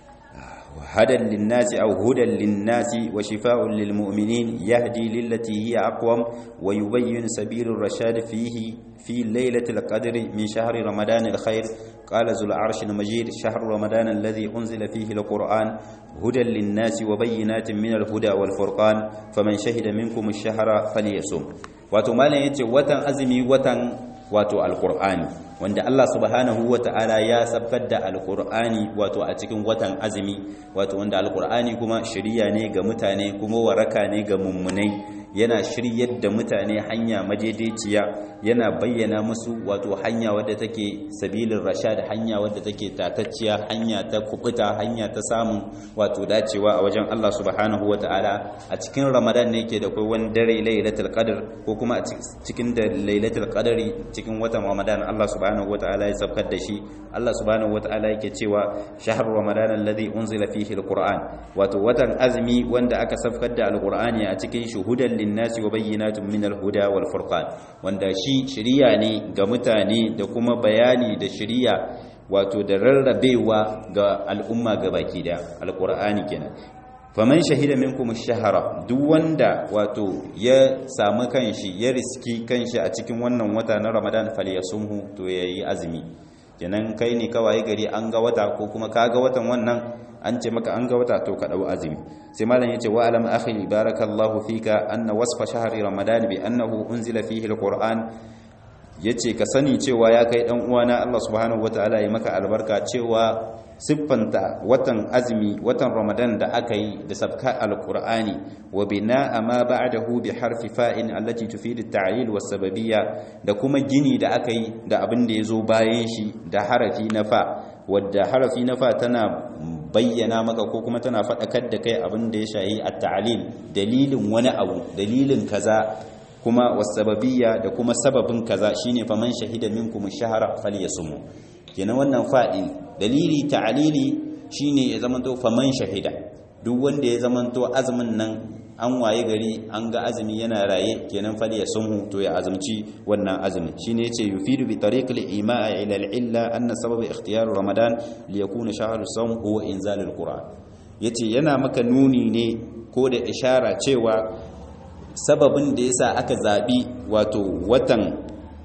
هدى للناس أو هدى للناس وشفاء للمؤمنين يهدي للتي هي أقوم ويبين سبيل الرشاد فيه في ليلة القدر من شهر رمضان الخير قال ذو العرش المجيد شهر رمضان الذي أنزل فيه القرآن هدى للناس وبينات من الهدى والفرقان فمن شهد منكم الشهر فليصم وتمالا يتي وتن أزمي وتن wato alkur'ani wanda Allah subhanahu wata'ala ya sabkar da alkur'ani wato a cikin watan azumi wato wanda alkur'ani kuma shiriya ne ga mutane kuma waraka ne ga mummunai yana shiryar da mutane hanya madaidaiciya yana bayyana musu wato hanya wadda take sabilin rashad hanya wadda take tatacciya hanya ta kubuta hanya ta samun wato dacewa a wajen Allah subhanahu wata'ala a cikin ramadan ne ke da kai wani dare lailatul qadr ko kuma a cikin da lailatul qadri cikin watan ramadan Allah subhanahu wata'ala ya sabkar da shi Allah subhanahu wata'ala yake cewa shahr ramadan alladhi unzila fihi alquran wato watan azmi wanda aka sabkar da alqur'ani a cikin shuhudan linnasi wa bayyinatun min alhuda wal furqan wanda shi shiriya ne ga mutane da kuma bayani da shiriya wato da rarrabewa ga al'umma baki da alqur'ani kenan faman shahida minkum ash-shahra duk wanda wato ya samu kanshi ya riski kanshi a cikin wannan wata na Ramadan falyasumhu to yayi azumi kenan kai ne kawai gari an ga wata ko kuma ka ga watan wannan an ce maka an ga wata to ka dau azumi sai malam yace wa alam akhi barakallahu fika anna wasfa shahri ramadan bi annahu unzila fihi alquran yace ka sani cewa ya kai dan uwana Allah subhanahu wataala ya maka albarka cewa siffanta watan azumi watan ramadan da aka yi da sabka alqur'ani wa bina'a ma ba'dahu bi harfi fa'in allati tufidu at-ta'lil was sababiyya da kuma gini da aka yi da abin da yazo bayan shi da harafi na fa wadda harafi na fa tana bayyana maka ko kuma tana faɗakar da kai abin da ya shayi at-ta'lil dalilin wani abu dalilin kaza kuma wasababiyya da kuma sababin kaza shine faman shahida minkum ash-shahra falyasum kenan wannan fa'in dalili ta'lili shine ya zamanto faman shahida duk wanda ya zamanto azumin nan an waye gari an ga azumi yana raye kenan falyasum to ya azumci wannan azumin shine yace yufidu bi tariqil ima'a ila al-illa anna sabab ikhtiyar ramadan liyakuna shahru sawm huwa inzalul qur'an yace yana maka nuni ne ko da ishara cewa sababin da yasa aka zabi wato watan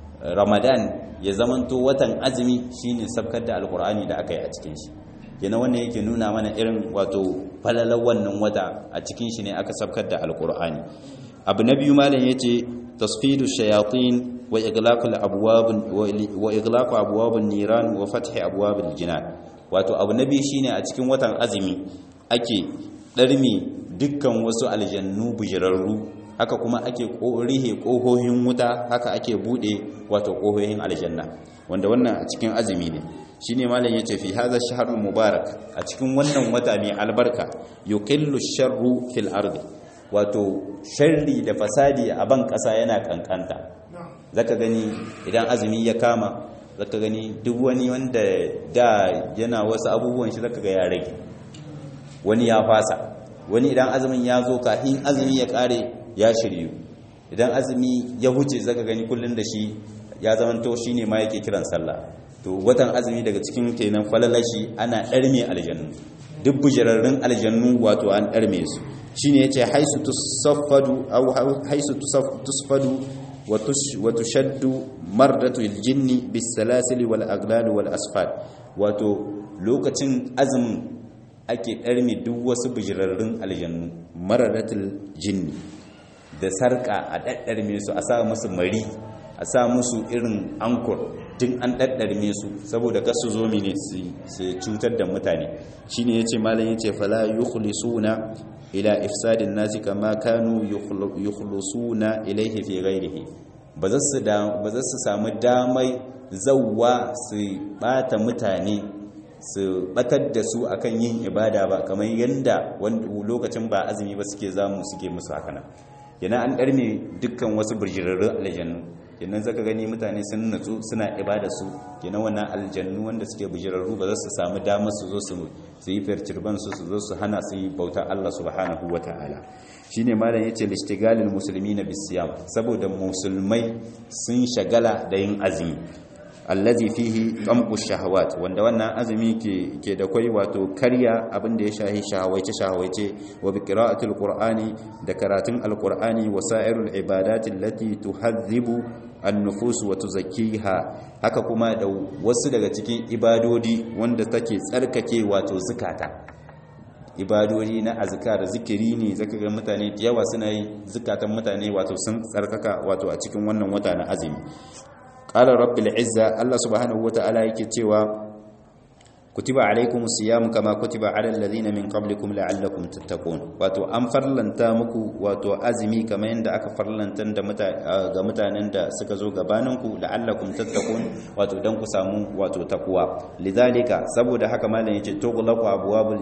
ramadan ya zamanto watan azumi shine sabkar da alqur'ani da aka yi a cikin shi yana wannan yake nuna mana irin wato falalar wannan wata a cikin shi ne aka sabkar da alqur'ani abu na biyu malam yace tasfidu shayatin wa iglaqul abwab wa iglaqu abwabun niran wa fathi abwabil jinan wato abu na biyu shine a cikin watan azumi ake darmi dukkan wasu aljannu bujirarru haka kuma ake rihe ƙohohin wuta haka ake buɗe wato ƙohohin aljanna wanda wannan a cikin azumi ne shi ne malam ya ce fi haza shaharul mubarak a cikin wannan wata mai albarka yuqillu sharru fil ardi wato sharri da fasadi a ban ƙasa yana kankanta zaka gani idan azumi ya kama zaka gani duk wani wanda da yana wasu abubuwan shi zaka ga ya rage wani ya fasa wani idan azumin ya zo kafin azumi ya kare ya shiryu idan azumi ya huce zaka gani kullun da shi ya zamanto shine ma yake kiran sallah to watan azumi daga cikin kenan falalashi ana ɗarme aljannu duk bujirarrun aljannu wato an ɗarme su shine yace haisu tusaffadu aw haisu tusfadu wa tushaddu mardatu aljinni bisalasili wal aglal wal asfad wato lokacin azumin ake ɗarme duk wasu bujirarrun aljannu maradatul jinni da sarka a ɗaɗɗarme su a sa musu mari a sa musu irin ankur tun an ɗaɗɗarme su saboda kasu zo mine su cutar da mutane shi ne ya ce malin ya ce fala yukhlisuna ila ifsadin nasi kama kanu yukhlisuna ilaihi fi ghairihi ba za su samu damai zauwa su bata mutane su batar da su akan yin ibada ba kamar yadda lokacin ba azumi ba suke zamu suke musu hakanan yana an ɗarme dukkan wasu birjirarrun aljannu kenan zaka gani mutane sun natsu suna ibada su kenan wannan aljannu wanda suke bijirarru ba za su samu damar su zo su yi fircirban su su zo su hana su yi bautar Allah subhanahu wataala shine malam yace lishtigalil muslimina bisiyam saboda musulmai sun shagala da yin azumi allazi fihi tamqu shahawat wanda wannan azumi ke ke da kai wato karya abin da ya shahi shahawaice shahawaice wa bi qira'atil qur'ani da karatun alqur'ani wa sa'irul ibadati allati tuhadhibu an-nufus wa tuzakkiha haka kuma da wasu daga cikin ibadodi wanda take tsarkake wato zakata ibadodi na azkar zikiri ne zaka ga mutane da yawa suna yi zakatan mutane wato sun tsarkaka wato a cikin wannan wata na azumi qala rabbil izza Allah subhanahu wataala yake cewa kutiba alaikumus siyam kama kutiba alal ladina min qablikum la'allakum tattaqun wato an farlanta muku wato azumi kamar yanda aka farlanta da ga mutanen da suka zo gabaninku la'allakum tattaqun wato dan ku samu wato takwa lidhalika saboda haka malam yace tughlaqu abwabul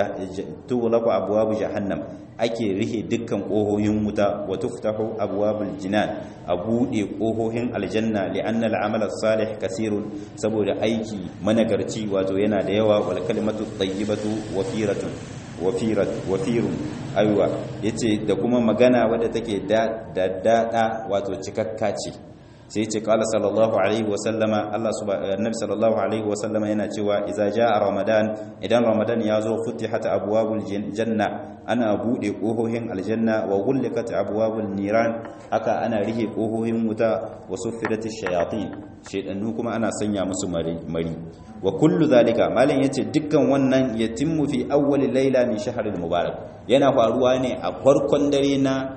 tughlaqu abwabu jahannam ake rihe dukkan kohohin wuta wa tuftahu abwabul jinan a bude kohohin aljanna li'anna al'amala salih kasirun saboda aiki managarci wato yana da yawa wal kalimatu tayyibatu wafiratun wafirat wafirun aywa yace da kuma magana wadda take da dada wato cikakka ce sai ce kala sallallahu alaihi wasallama Allah annabi sallallahu alaihi wasallama yana cewa idza jaa ramadan idan ramadan ya zo futihat abwabul janna ana bude kohohin aljanna wa ghulqat abwabul niran haka ana rihe kohohin wuta wa suffidat shayatin shaytanu kuma ana sanya musu mari wa kullu zalika malam yace dukkan wannan yatimmu fi awwal layla min shahril mubarak yana faruwa ne a farkon dare na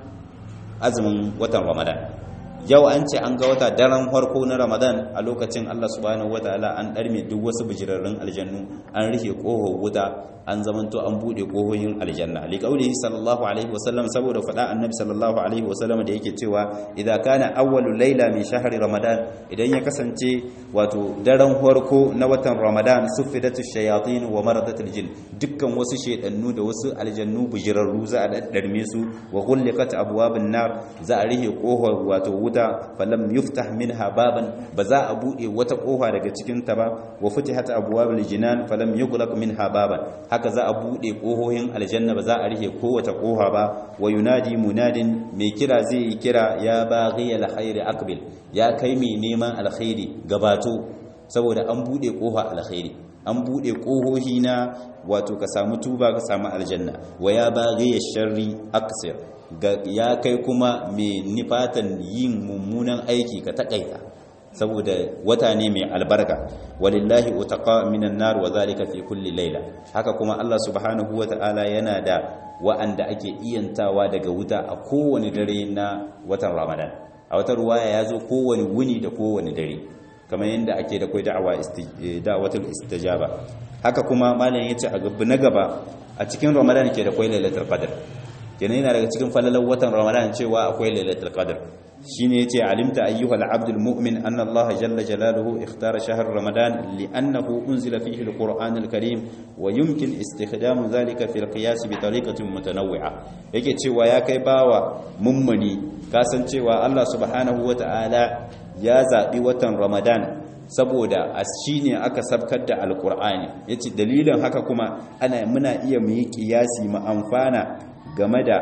azumin watan ramadan yau an ce an ga wata daren farko na ramadan a lokacin allah subhanahu wataala an ɗarme duk wasu bijirarrun aljannu an rufe ƙohon wuta an zamanto an buɗe ƙohohin aljanna liƙaulihi sallallahu alaihi wasallam saboda faɗa annabi sallallahu alaihi wasallam da yake cewa idan kana awwalu laila min shahri ramadan idan ya kasance wato daren farko na watan ramadan suffidatu shayatin wa maradatul jin dukkan wasu shedannu da wasu aljannu bijirarru za a daddarme su wa ghulqat abwabun nar za a rihe ƙohon wato wuta falam yuftah minha baban ba za a bude wata kofa daga cikin ta ba wa futihat abwabul jinan falam yughlaq minha baban haka za a bude kohohin aljanna ba za a rike kowace kofa ba wa yunadi munadin mai kira zai yi kira ya baghi alkhairi aqbil ya kai mai neman alkhairi gabato saboda an bude kofa alkhairi an bude kohohi na wato ka samu tuba ka samu aljanna wa ya baghi sharri aksir ya kai kuma mai nifatan yin mummunan aiki ka takaita saboda wata ne mai albarka walillahi utaqa minan nar wa zalika fi kulli layla haka kuma Allah subhanahu wata'ala yana da wa'anda ake iyantawa daga wuta a kowane dare na watan Ramadan a wata ruwaya yazo kowane wuni da kowane dare kamar yadda ake da kai da'awa da'watul istijaba haka kuma malam yace a gaba na gaba a cikin Ramadan ke da kai lailatul qadr kenan yana daga cikin falalar watan ramadan cewa akwai lailatul qadr shine yace alimta ayyuhal abdul mu'min anna allaha jalla jalaluhu ikhtara shahr ramadan li'annahu unzila fihi alquran alkarim wa yumkin istikhdamu dhalika fi alqiyas bi tariqatin mutanawwi'a yake cewa ya kai bawa mummuni kasancewa Allah subhanahu wata'ala ya zabi watan ramadan saboda a shi ne aka sabkar da alkur'ani ya ce dalilin haka kuma ana muna iya mu yi kiyasi mu amfana game da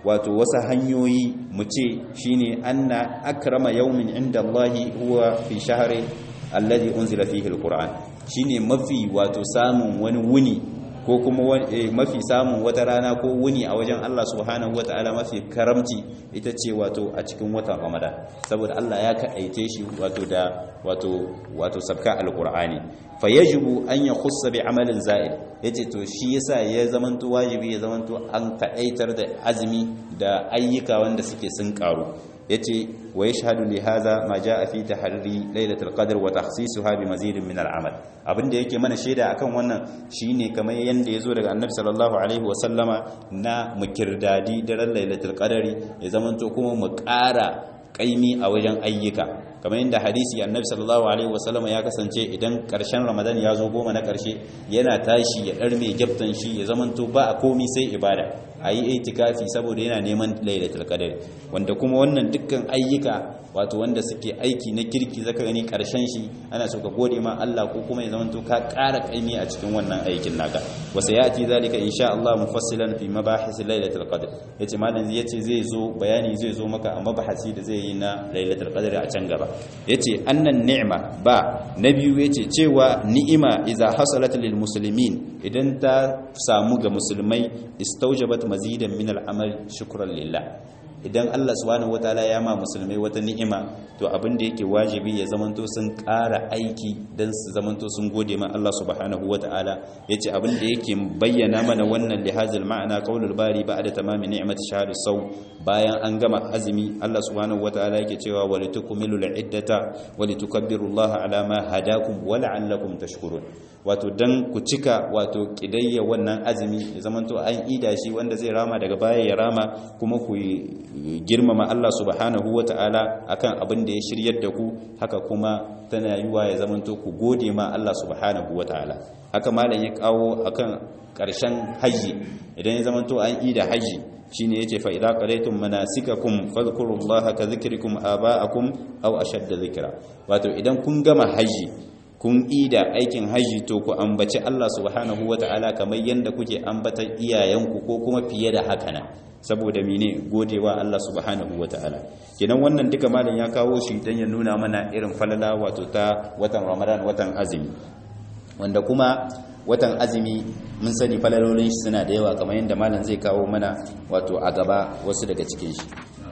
wato wasu hanyoyi mu ce shine anna akrama yawmin inda Allahi huwa fi shahri alladhi unzila fihi alquran shine mafi wato samun wani wuni ko kuma mafi samun wata rana ko wuni a wajen Allah subhanahu wataala mafi karamci ita ce wato a cikin watan Ramadan saboda Allah ya kaɗaice shi wato da wato wato sabka alqur'ani fayajibu an yakhussa bi amalin za'id yace to shi yasa ya zamanto wajibi ya zamanto an kaɗaitar da azumi da ayyuka wanda suke sun karu yace wa yashhadu li hadha ma jaa fi tahri lailatul qadr wa takhsisuha bi mazidin min al'amal abinda yake mana shaida akan wannan shine kamar yanda yazo daga annabi sallallahu alaihi wa sallama na mukirdadi daren lailatul qadri ya zamanto kuma mu ƙara kaimi a wajen ayyuka kamar yadda hadisi annabi sallallahu alaihi wasallama ya kasance idan karshen ramadan ya zo goma na karshe yana tashi ya dar mai gyaftan shi ya zamanto ba a komi sai ibada a yi itikafi saboda yana neman lailatul qadar wanda kuma wannan dukkan ayyuka wato wanda suke aiki na kirki zaka gani karshen shi ana so ka gode ma Allah ko kuma ya zamanto ka ƙara kaimi a cikin wannan aikin naka wa sayati zalika insha Allah mufassilan fi mabahis lailatul qadr yace malam yace zai zo bayani zai zo maka a mabahasi da zai yi na lailatul qadr a can gaba yace annan ni'ma ba na biyu yace cewa ni'ima idza hasalat lil muslimin idan ta samu ga musulmai istaujabat mazidan min al'amal shukran lillah idan Allah subhanahu wataala ya ma musulmai wata ni'ima to abin da yake wajibi ya zamanto sun ƙara aiki dan su zamanto sun gode ma Allah subhanahu wataala yace abin da yake bayyana mana wannan lihazil ma'ana qaulul bari ba'da tamami ni'mati shahr saw bayan an gama azumi Allah subhanahu wataala yake cewa walitukmilul iddata walitukabbirullaha ala ma hadakum wa la'allakum tashkurun wato dan ku cika wato kidayya wannan azumi ya zamanto an ida shi wanda zai rama daga baya ya rama kuma ku girmama Allah subhanahu wata'ala akan abin da ya shiryar da ku haka kuma tana yiwa ya zamanto ku gode ma Allah subhanahu wata'ala haka malam ya kawo akan karshen haji idan ya zamanto an ida haji shine yace fa idza qalaytum manasikakum fadhkurullaha ka dhikrikum aba'akum aw ashadda dhikra wato idan kun gama haji kun ida aikin haji to ku ambaci Allah subhanahu wata'ala kamar yanda kuke ambatan iyayenku ko kuma fiye da haka na saboda mene godewa Allah subhanahu wata'ala kenan wannan duka malam ya kawo shi dan ya nuna mana irin falala wato ta watan Ramadan watan azumi wanda kuma watan azumi mun sani falalolin shi suna da yawa kamar yadda malam zai kawo mana wato a gaba wasu daga cikin shi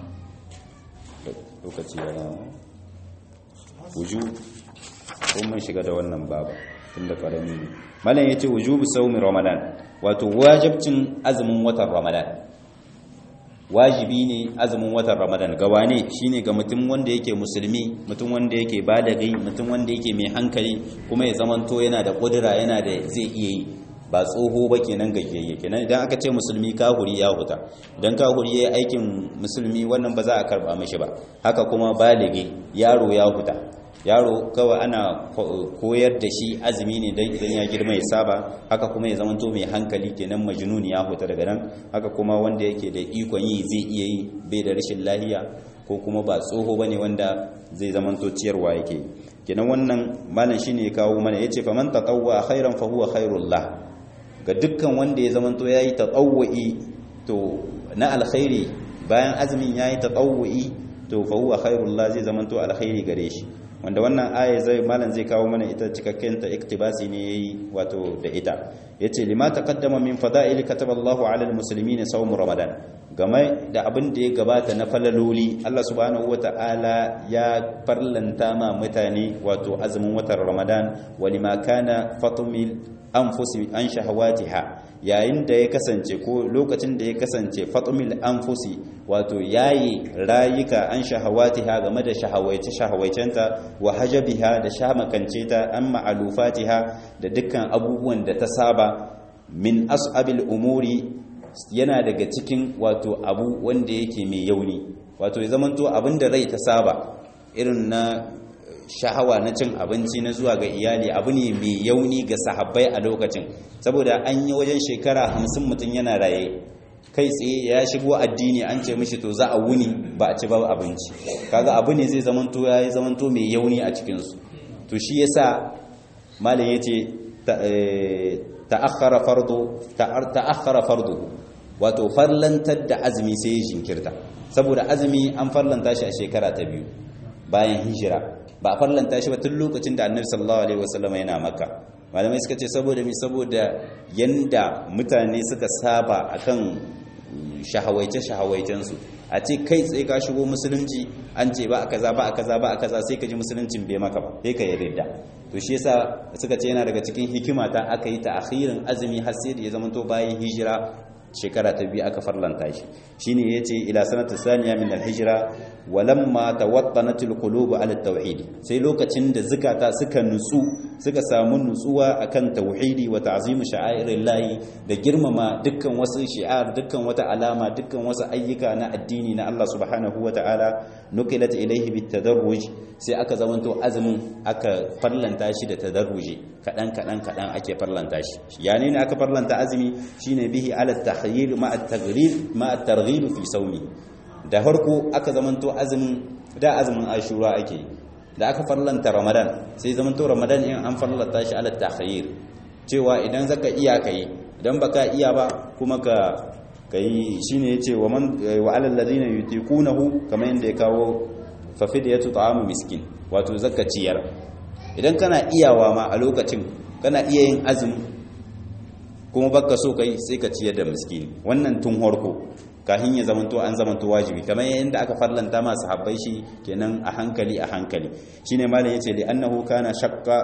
lokaci ya wuju ko mun shiga da wannan baba tunda karami ne malam yace wujubu sawmi ramadan wato wajibcin azumin watan ramadan wajibi ne azumin watan ramadan gawa ne shine ga mutum wanda yake musulmi mutum wanda yake balagi mutum wanda yake mai hankali kuma ya zamanto yana da kudura yana da zai iya yi ba tsoho ba kenan gajiyayye kenan idan aka ce musulmi kahuri ya huta idan kahuri ya yi aikin musulmi wannan ba za a karba mishi ba haka kuma baligi yaro ya huta yaro kawai ana koyar da shi azumi ne don idan ya girma ya saba haka kuma ya zamanto mai hankali kenan majnuni ya huta daga nan haka kuma wanda yake da ikon yi zai iya yi bai da rashin lahiya ko kuma ba tsoho bane wanda zai zamanto ciyarwa yake kenan wannan malam shine ya kawo mana yace faman tatawwa khairan fa huwa khairullah ga dukkan wanda ya zamanto yayi tatawwi to na alkhairi bayan azumin yayi tatawwi to fa huwa khairullah zai zamanto alkhairi gare shi wanda wannan aya zai malam zai kawo mana ita cikakken ta iktibasi ne yayi wato da ita yace lima taqaddama min fada'il kataballahu 'ala almuslimin sawm ramadan game da abin da ya gabata na falaloli Allah subhanahu wata'ala ya farlanta ma mutane wato azumin watan ramadan walima kana fatumil anfusi an shahawatiha yayin da ya kasance ko lokacin da ya kasance fatumil anfusi wato yayi rayuka an shahawatiha game da shahawaice shahawaicenta wa hajabiha da shamakance ta an ma'alufatiha da dukkan abubuwan da ta saba min as'abil umuri yana daga cikin wato abu wanda yake mai yauni wato ya zamanto abin da rai ta saba irin na shahawa na cin abinci na zuwa ga iyali abu ne mai yauni ga sahabbai a lokacin saboda an yi wajen shekara hamsin mutum yana raye kai tsaye ya shigo addini an ce mishi to za a wuni ba a ci ba abinci kaga abu ne zai zamanto ya yi zamanto mai yauni a cikinsu to shi yasa malam ya ce ta'akhara fardu ta'akhara fardu wato farlantar da azumi sai ya jinkirta saboda azumi an farlanta shi a shekara ta biyu bayan hijira ba a farlanta shi ba tun lokacin da annabi sallallahu alaihi wasallam yana makka malamai suka ce saboda mi saboda yanda mutane suka saba akan shahawaice shahawaicen su a ce kai tsaye ka shigo musulunci an ce ba a kaza ba a kaza ba a kaza sai ka ji musuluncin bai maka ba sai ka yarda to shi yasa suka ce yana daga cikin hikima ta aka yi ta akhirin azumi har sai da ya zama to bayan hijira shekara ta biyu aka farlanta shi shine yace ila sanata saniya min al-hijra walamma tawattanat al-qulub ala tauhid sai lokacin da zukata suka nutsu suka samu nutsuwa akan tauhidi wa ta'zim sha'airillahi da girmama dukkan wasu shi'ar dukkan wata alama dukkan wasu ayyuka na addini na Allah subhanahu wa ta'ala nuqilat ilayhi bitadarruj sai aka zamanto azumin aka farlanta shi da tadarruji kadan kadan kadan ake farlanta shi yani ne aka farlanta azumi shine bihi ala tahyil ma at-taghrib ma at-targhib fi sawmi da harko aka zamanto azumin da azumin ashura ake da aka farlanta ramadan sai zamanto ramadan in an farlanta shi ala tahyil cewa idan zaka iya kai idan baka iya ba kuma ka kai shine yace wa man wa alal ladina yutiqunahu kamar yanda ya kawo fa fidyatu ta'amu miskin wato zakka ciyar idan kana iyawa ma a lokacin kana iya yin azumi kuma baka so kai sai ka ciyar da miskini wannan tun harko kahin ya zamanto an zamanto wajibi kamar yadda aka farlanta ma sahabbai shi kenan a hankali a hankali shine malam yace li annahu kana shaqqa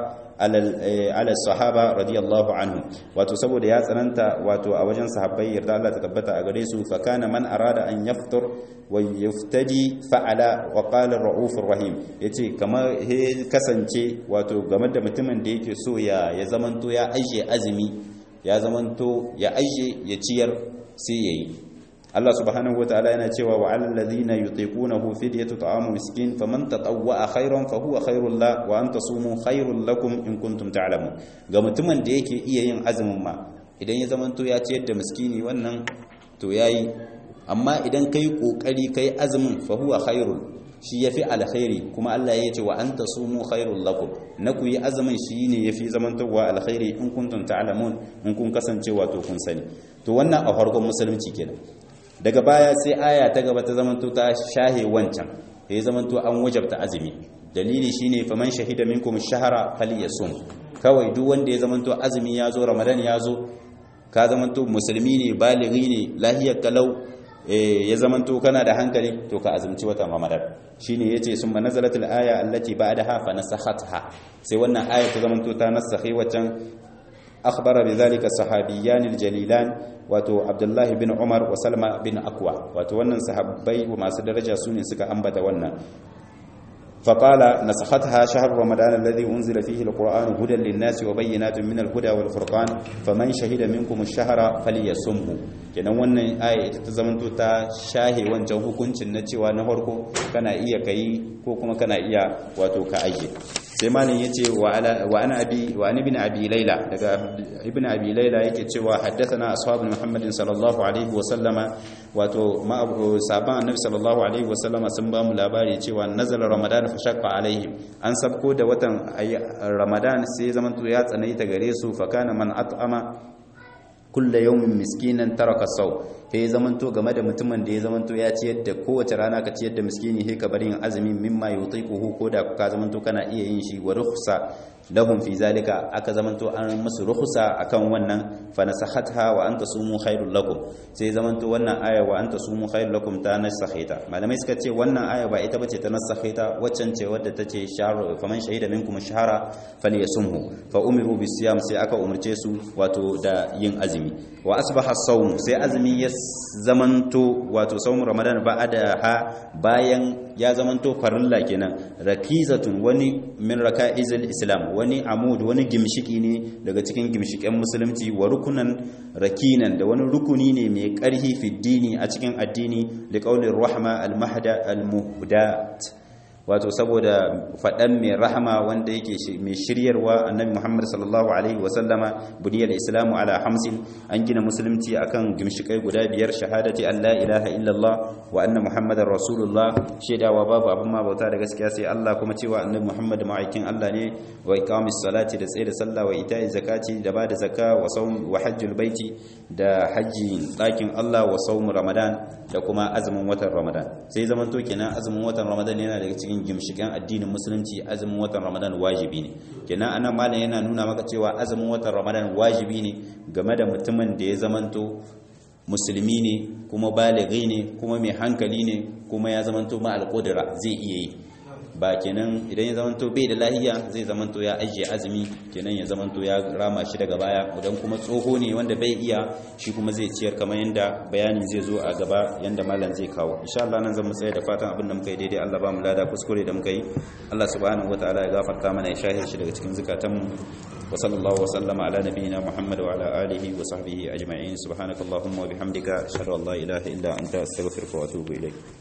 ala sahaba radiyallahu anhu wato saboda ya tsananta wato a wajen sahabbai yarda Allah ta tabbata a gare su fa kana man arada an yaftur wa yuftadi fa'ala wa qala ar-raufur rahim yace kamar he kasance wato game da mutumin da yake so ya ya zamanto ya aje azumi ya zamanto ya aje ya ciyar sai yayi Allah subhanahu wataala yana cewa wa alal ladhina yutiqunahu fidyatu ta'amu miskin faman tatawwa khairan fa huwa khairul la wa an tasumu khairul lakum in kuntum ta'lamun ga mutumin da yake iya yin azumin ma idan ya zamanto ya ciyar da miskini wannan to yayi amma idan kai kokari kai azumin fa huwa khairul shi yafi alkhairi kuma Allah ya ce wa an tasumu khairul lakum na ku yi azumin shi ne yafi zamantowa alkhairi in kuntum ta'lamun in kun kasance wato kun sani to wannan a farkon musulunci kenan daga baya sai aya ta gaba ta zamanto ta shahe wancan ya zamanto an wajabta azumi dalili shine faman shahida minkum shahara falyasum kawai duk wanda ya zamanto azumi ya zo ramadan ya zo ka zamanto musulmi ne balighi ne lahiyar kalau ya zamanto kana da hankali to ka azumci watan ramadan shine yace summa nazalatul aya allati ba'daha fa nasakhatha sai wannan aya ta zamanto ta nasakhi waccan akhbara bidhalika sahabiyan aljalilan wato abdullahi bin umar wa salma bin akwa wato wannan sahabbai masu daraja sune suka ambata wannan فقال نسختها شهر رمضان الذي أنزل فيه القرآن هدى للناس وبينات من الهدى والفرقان فمن شهد منكم الشهر فليصمه kenan wannan aya ita ta zamanto ta shahe wancan hukuncin na cewa na farko kana iya kai ko kuma kana iya wato ka aje sai malin yace wa ala wa ana abi wa an ibn abi layla daga ibn abi layla yake cewa haddathana ashabu muhammadin sallallahu alaihi wa sallama wato ma sahaban annabi sallallahu alaihi wa sallama sun ba mu labari cewa nazala ramadan fa shaqqa alaihim an sabko da watan ramadan sai zamanto ya tsanaita gare su fa kana man at'ama kulla yawmin miskinan taraka sau sai zamanto game da mutumin da ya zamanto ya ciyar da kowace rana ka ciyar da miskini sai ka bari yin azumin mimma yutiquhu ko da ka zamanto kana iya yin shi wa rukhsa lahum fi zalika aka zamanto an musu rukhsa akan wannan fa nasakhatha wa anta sumu khairul lakum sai zamanto wannan aya wa anta sumu khairul lakum ta nasakhita malamai suka ce wannan aya ba ita bace ta nasakhita waccan ce wadda tace shahru faman shahida minkum shahara falyasumhu fa umiru bisiyam sai aka umurce su wato da yin azumi wa asbaha as-sawm sai azumi ya zamanto wato sawm ramadan ba'da ha bayan ya zamanto farilla kenan rakizatun wani min raka'izil islam wani amud wani gimshiki ne daga cikin gimshiken musulunci wa rukunan rakinan da wani rukuni ne mai karhi fi dini a cikin addini da qaulin rahma al-mahda al-muhdat wato saboda faɗan mai rahama wanda yake mai shiryarwa annabi Muhammad sallallahu alaihi wasallama buniyar islamu ala hamsin an gina musulunci akan gimshikai guda biyar shahadati an la ilaha illallah wa anna muhammadar rasulullah shaidawa babu abin ma bauta da gaskiya sai Allah kuma cewa annabi Muhammad ma'aikin Allah ne wa iqamis salati da tsaye da sallah wa ita'i zakati da bada zakka wa sawm wa hajjul baiti da haji ɗakin Allah wa sawm ramadan da kuma azumin watan ramadan sai zaman to kenan azumin watan ramadan yana daga cikin gimshikan addinin musulunci azumin watan ramadan wajibi ne kenan anan malam yana nuna maka cewa azumin watan ramadan wajibi ne game da mutumin da ya zamanto musulmi ne kuma baligi ne kuma mai hankali ne kuma ya zamanto ma alƙudura zai iya yi ba kenan idan ya zamanto bai da lahiya zai zamanto ya ajiye azumi kenan ya zamanto ya rama shi daga baya idan kuma tsoho ne wanda bai iya shi kuma zai ciyar kamar yanda bayani zai zo a gaba yanda malam zai kawo insha Allah nan zan mu tsaya da fatan abin da muka yi daidai Allah ba mu lada kuskure da muka yi Allah subhanahu wataala ya gafarta mana ya shahir shi daga cikin zukatanmu wa sallallahu wa sallama ala nabiyyina Muhammad wa ala alihi wa sahbihi ajma'in subhanakallahumma wa bihamdika ashhadu an la ilaha illa anta astaghfiruka wa atubu ilayk